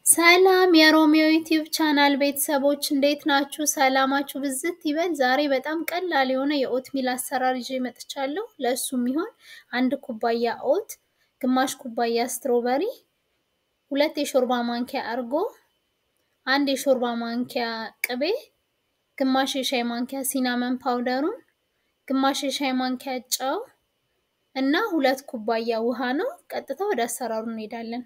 ሰላም የሮሚዮ ዩቲዩብ ቻናል ቤተሰቦች እንዴት ናችሁ? ሰላማችሁ ብዝት ይበል። ዛሬ በጣም ቀላል የሆነ የኦትሚል አሰራር ይዤ መጥቻለሁ። ለእሱ የሚሆን አንድ ኩባያ ኦት፣ ግማሽ ኩባያ ስትሮበሪ፣ ሁለት የሾርባ ማንኪያ እርጎ፣ አንድ የሾርባ ማንኪያ ቅቤ፣ ግማሽ የሻይ ማንኪያ ሲናመን ፓውደሩን፣ ግማሽ የሻይ ማንኪያ ጨው እና ሁለት ኩባያ ውሃ ነው። ቀጥታ ወደ አሰራሩ እንሄዳለን።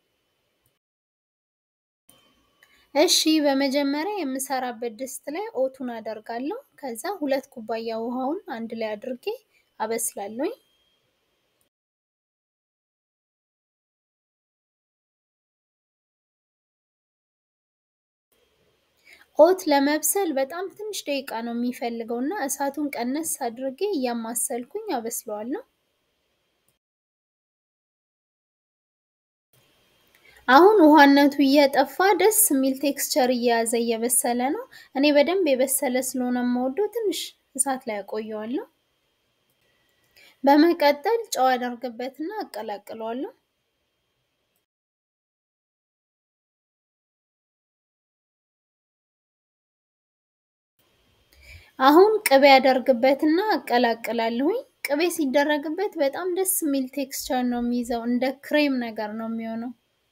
እሺ በመጀመሪያ የምሰራበት ድስት ላይ ኦቱን አደርጋለሁ። ከዛ ሁለት ኩባያ ውሃውን አንድ ላይ አድርጌ አበስላለሁ። ኦት ለመብሰል በጣም ትንሽ ደቂቃ ነው የሚፈልገው እና እሳቱን ቀነስ አድርጌ እያማሰልኩኝ አበስለዋለሁ። አሁን ውሃነቱ እየጠፋ ደስ የሚል ቴክስቸር እየያዘ እየበሰለ ነው። እኔ በደንብ የበሰለ ስለሆነ የምወደው ትንሽ እሳት ላይ አቆየዋለሁ። በመቀጠል ጨው አደርግበትና አቀላቅለዋለሁ። አሁን ቅቤ አደርግበትና አቀላቅላለሁኝ። ቅቤ ሲደረግበት በጣም ደስ የሚል ቴክስቸር ነው የሚይዘው፣ እንደ ክሬም ነገር ነው የሚሆነው።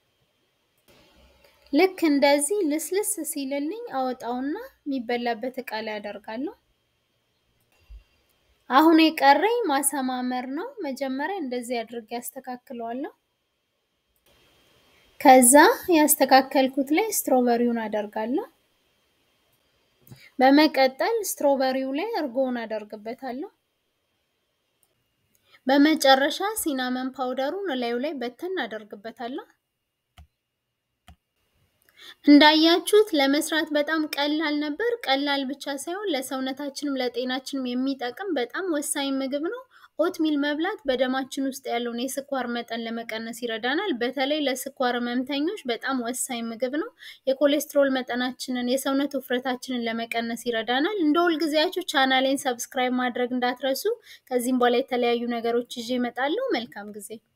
ልክ እንደዚህ ልስልስ ሲልልኝ አወጣውና የሚበላበት እቃ ላይ አደርጋለሁ። አሁን የቀረኝ ማሰማመር ነው። መጀመሪያ እንደዚህ አድርጌ ያስተካክለዋለሁ። ከዛ ያስተካከልኩት ላይ ስትሮበሪውን አደርጋለሁ። በመቀጠል ስትሮበሪው ላይ እርጎውን አደርግበታለሁ። በመጨረሻ ሲናመን ፓውደሩን እላዩ ላይ በተን አደርግበታለሁ። እንዳያችሁት ለመስራት በጣም ቀላል ነበር። ቀላል ብቻ ሳይሆን ለሰውነታችንም ለጤናችንም የሚጠቅም በጣም ወሳኝ ምግብ ነው። ኦትሚል መብላት በደማችን ውስጥ ያለውን የስኳር መጠን ለመቀነስ ይረዳናል። በተለይ ለስኳር ህመምተኞች በጣም ወሳኝ ምግብ ነው። የኮሌስትሮል መጠናችንን፣ የሰውነት ውፍረታችንን ለመቀነስ ይረዳናል። እንደ ሁልጊዜያችሁ ቻናሌን ሰብስክራይብ ማድረግ እንዳትረሱ። ከዚህም በኋላ የተለያዩ ነገሮች ይዤ እመጣለሁ። መልካም ጊዜ